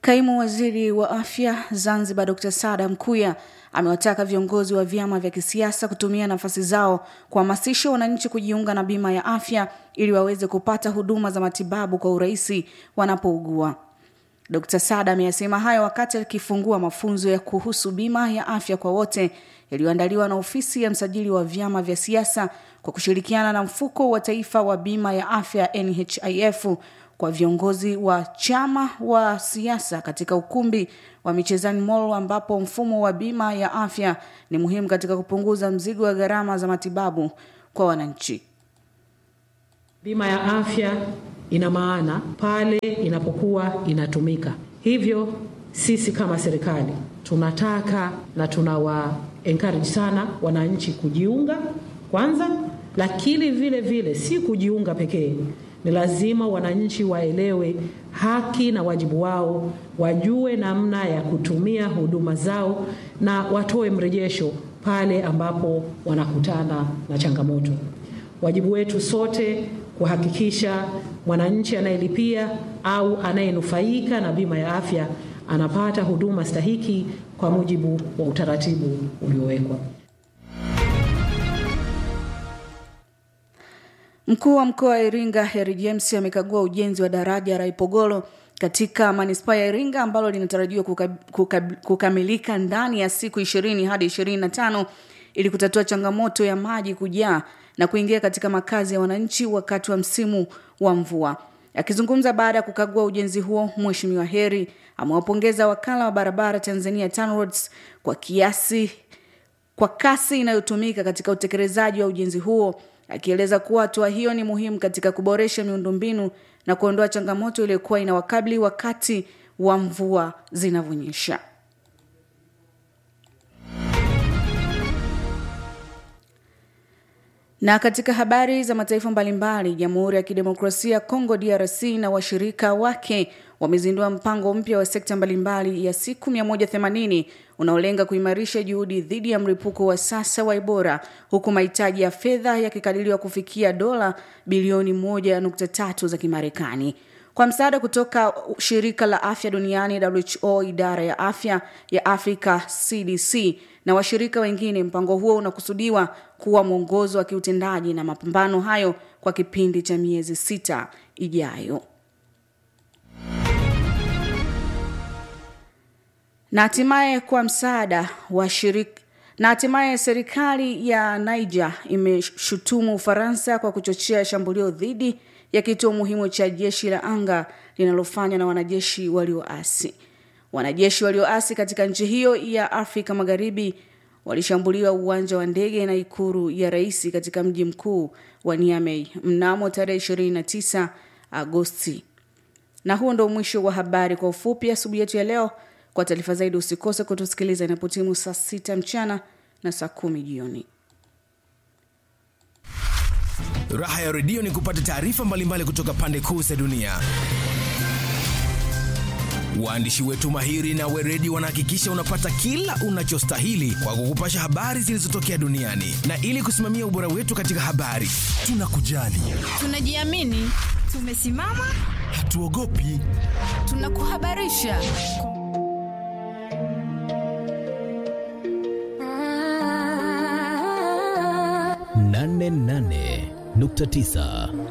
Kaimu waziri wa afya Zanzibar Dr Sada Mkuya amewataka viongozi wa vyama vya kisiasa kutumia nafasi zao kuhamasisha wananchi kujiunga na bima ya afya ili waweze kupata huduma za matibabu kwa urahisi wanapougua. Dr Sada ameyasema hayo wakati akifungua mafunzo ya kuhusu bima ya afya kwa wote yaliyoandaliwa na ofisi ya msajili wa vyama vya siasa kwa kushirikiana na mfuko wa taifa wa bima ya afya NHIF kwa viongozi wa chama wa siasa katika ukumbi wa Michezani Mall ambapo mfumo wa bima ya afya ni muhimu katika kupunguza mzigo wa gharama za matibabu kwa wananchi. Bima ya afya ina maana pale inapokuwa inatumika. Hivyo sisi kama serikali tunataka na tunawa encourage sana wananchi kujiunga kwanza, lakini vile vile si kujiunga pekee ni lazima wananchi waelewe haki na wajibu wao, wajue namna ya kutumia huduma zao na watoe mrejesho pale ambapo wanakutana na changamoto. Wajibu wetu sote kuhakikisha mwananchi anayelipia au anayenufaika na bima ya afya anapata huduma stahiki kwa mujibu wa utaratibu uliowekwa. Mkuu wa mkoa wa Iringa Heri James amekagua ujenzi wa daraja la Ipogolo katika manispaa ya Iringa ambalo linatarajiwa kuka, kuka, kukamilika ndani ya siku ishirini hadi ishirini na tano ili kutatua changamoto ya maji kujaa na kuingia katika makazi ya wananchi wakati wa msimu wa mvua. Akizungumza baada ya kukagua ujenzi huo, Mheshimiwa Heri amewapongeza wakala wa barabara Tanzania TANROADS kwa kiasi kwa kasi inayotumika katika utekelezaji wa ujenzi huo akieleza kuwa hatua hiyo ni muhimu katika kuboresha miundombinu na kuondoa changamoto iliyokuwa inawakabili wakati wa mvua zinavyonyesha. Na katika habari za mataifa mbalimbali, Jamhuri ya Kidemokrasia ya Kongo DRC na washirika wake wamezindua mpango mpya wa sekta mbalimbali ya siku 180 unaolenga kuimarisha juhudi dhidi ya mlipuko wa sasa wa Ebola huku mahitaji ya fedha yakikadiriwa kufikia dola bilioni 1.3 za Kimarekani. Kwa msaada kutoka shirika la afya duniani WHO, idara ya afya ya Afrika CDC na washirika wengine, mpango huo unakusudiwa kuwa mwongozo wa kiutendaji na mapambano hayo kwa kipindi cha miezi sita ijayo. na hatimaye kwa msaada wa shirika na hatimaye serikali ya Niger imeshutumu Ufaransa kwa kuchochea shambulio dhidi ya kituo muhimu cha jeshi la anga linalofanywa na wanajeshi walioasi. Wanajeshi walioasi katika nchi hiyo ya Afrika Magharibi walishambuliwa uwanja wa ndege na ikuru ya rais katika mji mkuu wa Niamey mnamo tarehe 29 Agosti. Na huo ndo mwisho wa habari kwa ufupi asubuhi yetu ya leo. Kwa taarifa zaidi usikose kutusikiliza inapotimu saa sita mchana na saa kumi jioni. Raha ya redio ni kupata taarifa mbalimbali kutoka pande kuu za dunia. Waandishi wetu mahiri na weredi wanahakikisha unapata kila unachostahili kwa kukupasha habari zilizotokea duniani, na ili kusimamia ubora wetu katika habari, tunakujali, tunajiamini, tumesimama, hatuogopi, tunakuhabarisha nane nane nukta tisa